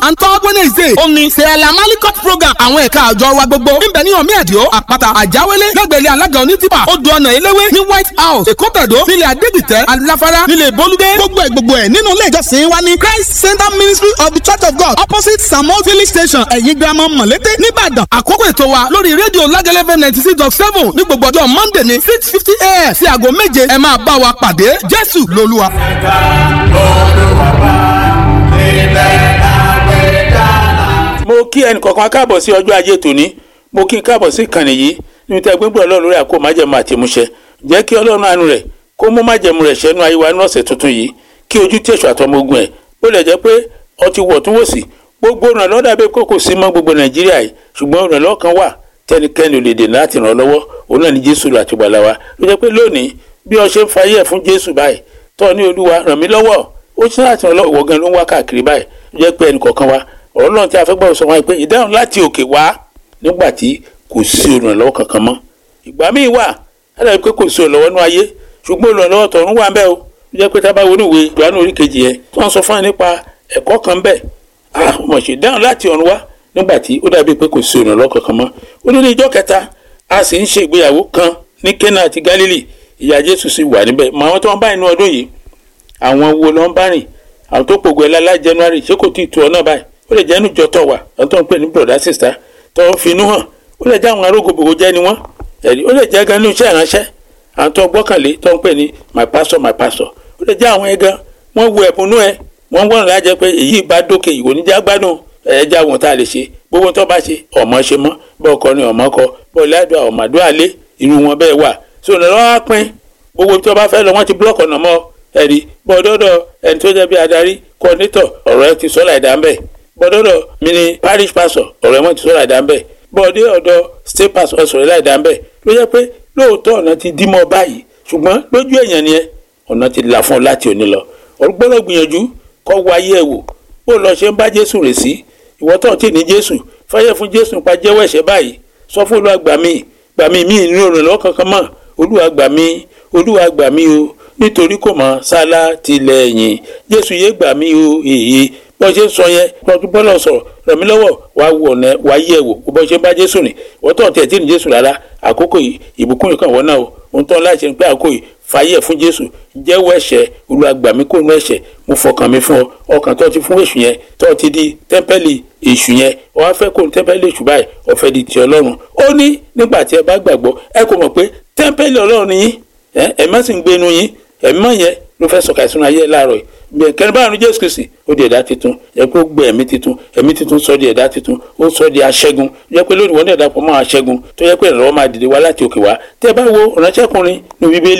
and third wednesday ó ní sẹ́ẹ̀lá malikot program àwọn ẹ̀ka àjọ wa gbogbo níbẹ̀ ní omi ẹ̀díọ́ àpáta àjáwélé lẹ́gbẹ̀lẹ́ alága onítìpà odò ọ̀nà eléwé ní white house èkó tẹ̀dó nílẹ̀ adégbìtẹ́ aláfárá nílẹ̀ bolúdé gbogbo ẹ̀ gbogbo ẹ̀ nínú ilé ìjọsìn wa ní christ center ministry of the church of god opposite samuel village station ẹ̀yìn girama mọ̀lété nìbàdàn àkókò ètò wa lórí rédíò lágẹ́lẹ́fẹ́ ninety six dot seven ní gbogbo ọjọ́ monday ní six fifty a.m. sí aago méje ẹ máa bá wa pàdé jésù lolúwa. ẹ̀ka olùwàbà ilẹ̀ àgbẹ̀dá. mo kí ẹnì kọ̀ọ̀kan káàbọ̀ sí ọjọ́ ajé tòní mo kí n káàbọ̀ sí ìkànnì yìí níbi tí a gbẹ́gbẹ́ ọlọ́run lórí àkó májẹ̀mú àti ìmúṣẹ jẹ́ kí ọlọ́run àánú rẹ̀ kó mú májẹ̀mú rẹ̀ ṣẹ́nu ayé wa ní ọ̀sẹ̀ tuntun yìí kí ojú tí èso àtọmọ ogun ẹ̀ ó lè jẹ́ pé ọtí wọ̀ tún wò sí gbogbo ìrànlọ́wọ́ dàbí kó kò sí mọ́ gbogbo nàìjíríà yìí ṣùgbọ́n ìrànlọ́wọ́ kan wà tẹnikẹ́ni ò lè dènà láti ràn ọ́ lọ́wọ́ òun náà ni jésù àti ìgbàlà wa ló jẹ́ pé lónìí bí ọ ṣe ń fa ayé ẹ̀ fún jésù báyìí tọ́ ní olúwa ràn mí lọ́wọ́ ó ṣe láti ràn lọ́wọ́ gan ló ń wá káàkiri báyìí ló jẹ́ pé ẹnì kọ̀ọ̀kan wa ọ̀rọ̀ náà tí a fẹ́ gbọ́dọ̀ sọ wọn pé ìdáhùn láti òkè wá nígbà tí kò sí olùrànlọ́wọ́ kankan mọ́ ìgbà míì wà á dàbí pé kò sí olùrànlọ́wọ́ nú ayé ṣùgbọ́n olùrànlọ́wọ́ tọ̀run wà ń bẹ o ló jẹ́ pé tá a bá wo níwèé ìdùnnú orí kejì yẹn tí wọ́n sọ fún wa nípa ẹ̀kọ́ kan bẹ́ẹ̀ ah mọ̀ ṣe dáhùn láti ọ̀run wá nígbà tí ó dàbí pé kò sí olùrànlọ́wọ́ kankan mọ́ ó ní ní ìjọ́ kẹta a sì ń ṣe ìgbéyàwó kan ní Kánà àti Gálílì ìyá Jésù sì wà níbẹ̀ mọ àwọn tó ń bá inú ọdún yìí àwọn wo ló ń bá rìn àwọn tó pògùn ẹ̀ lálá January ṣé kò tí ì tu ọ náà báyìí ó lè jẹ́ inú ìjọ tọ̀ wà àwọn tó ń pè ní broda sista tó ń finú hàn ó lè jẹ́ àwọn arógòbògò jẹ́ ni wọ́n ẹ̀rí ó lè jẹ́ gan inú iṣẹ́ ìránṣẹ́ àwọn tó gbọ́kànlé tó ń pè ní my pastor my pastor ó lè jẹ́ àwọn ẹ̀gán wọ́n wo ẹ̀bùnú ẹ̀ wọ́n wọ́n rìn lájẹ́ pé èyí bá dókè ìwò níjà gbádùn ẹ̀ẹ́dẹ́ àwọn tá a lè ṣe gbogbo tó bá ṣe ọmọ ṣe mọ́ bọ́ọ̀ kọ́ ni ọmọ kọ bọ́ọ̀ ládùá ọ̀màdúrà lé irú wọn bẹ́ẹ̀ wà so ìrànlọ́wọ́ á pín gbogbo tó bá fẹ́ lọ wọ́n ti búlọ̀kì ọ̀nà mọ́ ẹ̀rí bọ́ọ̀dọ́dọ̀ ẹni tó jẹ́ bí adarí kọ́nítọ̀ ọ̀rọ̀ ẹ ti sọ láìdá ńbẹ̀ bọ́ọ̀dọ́dọ̀ mi ni parish pastor ọ̀rọ̀ ẹ wọ́n ti sọ láìdá ńbẹ̀ bọ́ọ̀dé ọ̀dọ̀ state pastor ọ̀sọ̀rọ̀ láìdá ńbẹ̀ ló jẹ́ pé lóòótọ́ ọ̀nà ti dí mọ́ báyìí ṣùgbọ́n lójú èèyàn ni ẹ ọ̀nà ti là fún ọ láti òní lọ ọ̀gbọ́dọ̀ gbìyànjú kọ́ wáyé ẹ̀ wò bó lọ ṣe ń bá Jésù rè sí ìwọ tó ti ní Jésù fáyẹ̀ fún Jésù nípa jẹ́wọ́ ẹ̀ṣẹ̀ báyìí sọ fún Olúwa gbà mí gbà mí mí ìnú ìrànlọ́wọ́ kankan mọ́ Olúwa gbà mí Olúwa gbà mí o nítorí kò mọ sálá tilẹ̀yìn Jésù yé gbà mí o èyí bó ṣe ń sọ yẹn lọ́dún bọ́lá sọ̀rọ̀ ràn mí lọ́wọ́ wá wò ọ̀nà wá yẹ̀ wò bó ṣe ń bá Jésù rìn ìwọ tó tiẹ̀ tí ní Jésù rárá àkókò yìí ìbùkún yìí kàn wọ́n náà o ohun tó ń láti ṣe pé àkókò yìí fàyè fún Jésù jẹ́wọ́ ẹ̀ṣẹ̀ Olúwa gbà mí kó nú ẹ̀ṣẹ̀ mo fọkàn mi fún ọ ọkàn tó ti fún èṣù yẹn tó ti di tẹ́ḿpẹ́lì èṣù yẹn ọ wá fẹ́ kó ní tẹ́ḿpẹ́lì èṣù báyìí ó fẹ́ di ti Ọlọ́run ó ní nígbà tí ẹ bá gbàgbọ́ ẹ kò mọ̀ pé tẹ́ḿpẹ́lì Ọlọ́run ni yín ẹ má sì ń gbénu yín ẹ̀mí mọ̀ yẹn ló fẹ́ sọ̀kà ìsúná ayé láàárọ̀ yìí bẹ́ẹ̀ kẹrin báyìí Jésù Kristi ó di ẹ̀dá titun ẹ kó gbé ẹ̀mí titun ẹ̀mí titun sọ di ẹ̀dá titun ó sọ di aṣẹ́gun jẹ́ pé lónìí wọ́n ní ẹ̀dá pọ̀ mọ́ aṣẹ́gun tó yẹ pé ìrànlọ́wọ́ máa dìde wá láti òkè wá tẹ́ ẹ bá wo ìránṣẹ́kùnrin ní Bíbélì